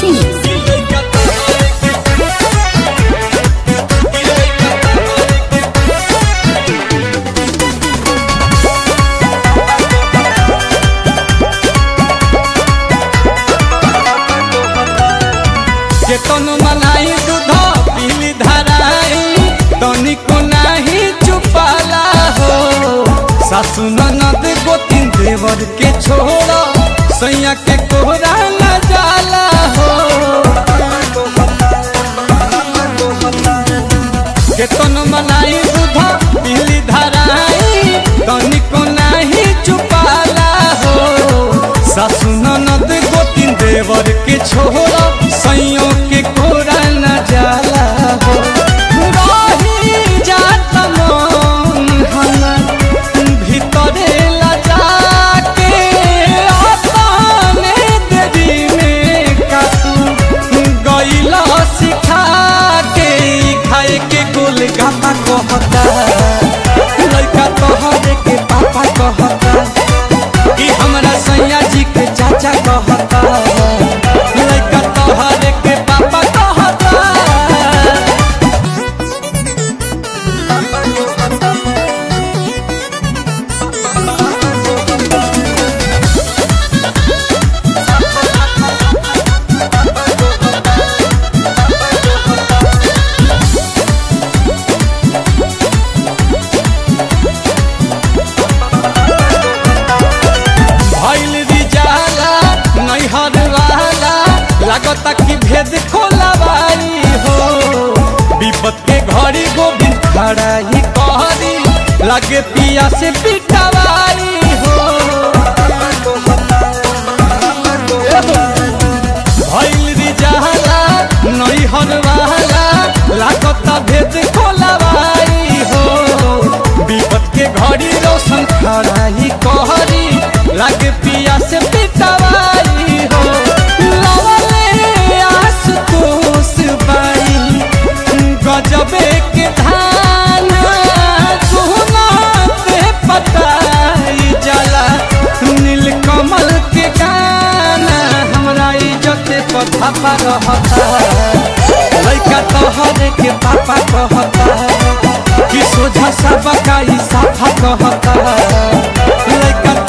Singh. केतन मनाई दूध पीली धराई तनिको नाही चुपाला हो सासु ननद गोतिन देवर के छोड़ सैया के कोहरा न जाला हो केतन मनाई दूध पीली धराई तनिको नाही चुपाला हो सासु ननद गोतिन देवर के छोड़ सैयों के कोरा न जाला हो रही जात मन हमर भीतरे लजा के अपने देरी में कातू गईला सिखा के ई खाए के गोल गापा कहता लड़का तोहरे के पापा कहता कि हमरा सैया जी के चाचा कहता लड़का तोहरे के पापा कहता भइल रिजाला नैहर वाला लागता कि भेद खोलावाई हो विपत के घड़ी गोविंद खड़ा ही कहरी लगे पिया से पिटवाई हो भइल रिजाला नैहर वाला लागता भेद खोलावाई हो विपत के घड़ी रोशन खड़ा ही कहरी लगे पिया से पिटवाई हो लवले आस तोस बाई गजबे के धान सोना पे पताई जला नील कमल के गाना हमरा इज्जत पथा पर रहता लइका तोहरे के पापा कहता कि सोझा सब का ई साफा कहता लइका